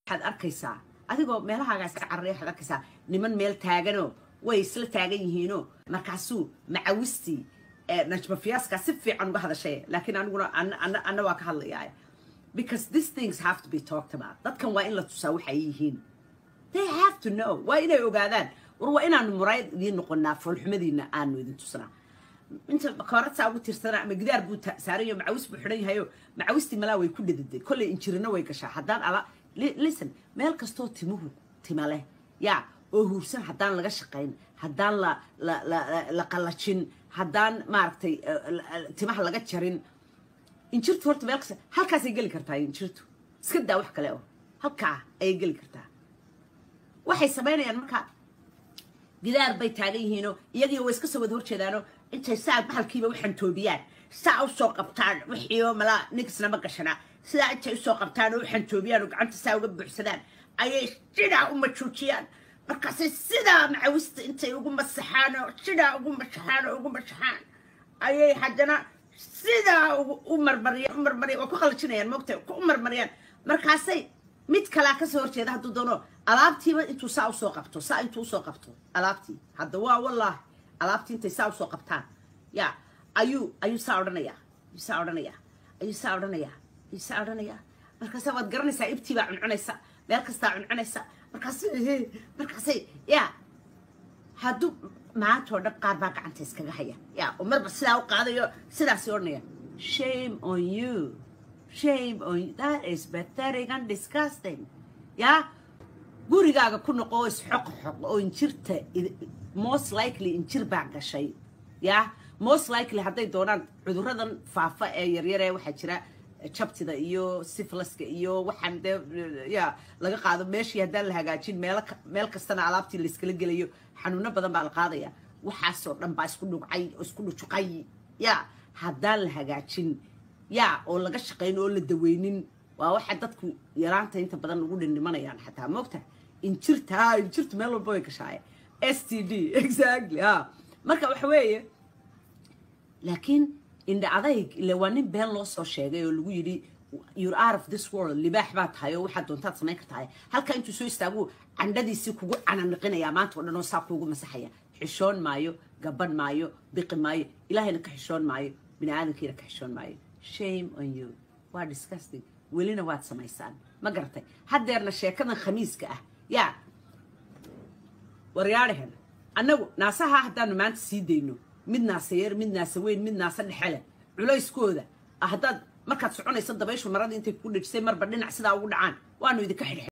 waxaad arkaysaa adigoo meelahaagaa iska cararaya waxaad arkaysaa niman meel taaganoo way isla taagan yihiinoo markaasuu macawistii najma fiyaaskaa si fiican uga hadashay laakiin aniguna anna waa ka hadlayaa because these things have to be talked about dadkan waa in la tusaa waxay yihiin they have to know waa inay ogaadaan war waa inaanu muraayad idiin noqonaa foolxumadiina aanu idin tusnaa inta kooradsaa ugu tirsanaa ama gidaar buu saarayo macawis buu xidhan yahayo macawistii malaa way ku dhadiday kolley injirina way gashaa haddaan ala listen meel kastoo timuhu tima leh yaa oo huursan haddaan laga shaqayn haddaan la la qallajin haddaan maaragtay timaha laga jarin injirtu horta meel kasta halkaasay geli kartaa injirtu iska daa wax kale oo halkaa ayay geli kartaa waxay samaynayaan markaa gidaar bay taagan yihiinoo iyagiyo way iska soo wada horjeedaanoo intay saa bahalkiiba u xantoobiyaan saa u soo qabtaan wixiioo malaa nigisnama gashanaa sidaa intay usoo qabtaan oo u xantoobiyaan oo gacanta saa uga buuxsadaan ayay sidaa u majuujiyaan markaasay sidaa macawista intay ugu masaxaan oo sidaa ugu masaxaan oo ugu masaxaan ayay haddana sidaa u marmariyaan u marmariyaan waa ku qalajinayaan moogta u marmariyaan markaasay mid kalaa kasoo horjeeda hadduu doono alaabtiiba intuu saa usoo qabto saa intuu usoo qabto alaabtii hadda waa wallaahi alaabtii intay saa usoo qabtaan ya ayuu ayuu saa odhanayaa ayuu saa odhanayaa ayuu saa odhanayaa ayuu saa odhanayaa markaasa waad garanaysaa ibtii baa cuncunaysa meel kastaa cuncunaysa markaas markaasay ya hadduu maantoo dhan qaar baa gacanta iskaga haya ya oo marba sidaa u qaadayo sidaasi odhanaya shame on you shame on you that is pathetic and disgusting ya gurigaaga ku noqo oo isxoqxoq oo injirta most likely injir baa gashay ya most likely hadday doonaan cuduradan faafa ee yaryaree waxaa jira jabtida iyo siflaska iyo waxaan dee ya laga qaado meeshii haddaan la hagaajin meel meel kastana alaabtii layskala gelayo xanuuno badan baa la qaadaya waxaasoo dhan baa isku dhugcay isku dhujuqay ya haddaan la hagaajin ya oo laga shaqayn oo la daweynin waa waxa dadku yaraanta inta badan ugu dhindhimanayaan xataa moogta injirta ha injirtu meel walba way gashaaye s t d exactly ha marka waxa weeye laakiin indha adayg ile waa nin been loo soo sheegay oo lagu yidhi you're out of this world libaax baa tahay oo waxaad doontaad samayn kartahay halka intuu soo istaagu candhadiisii kugu cananiqinayaa maanta oo dhan oo saa kuugu masaxaya xishoon maayo gaban maayo biqi maayo ilaahayna ka xishoon maayo bini aadamkiina ka xishoon maayo shame on you waa disgusting welina waad samaysaan ma garatay haddeerna sheekadan khamiiska ah yaa waryaadhahen annagu naasaha haddaanu maanta sii dayno mid naasa yar mid naasa weyn mid naasa dhexele culayskooda haddaad markaad soconayso dabayshu maradii intay ku dhejisay marba dhinac sidaa ugu dhacaan waanu idinka xidhxid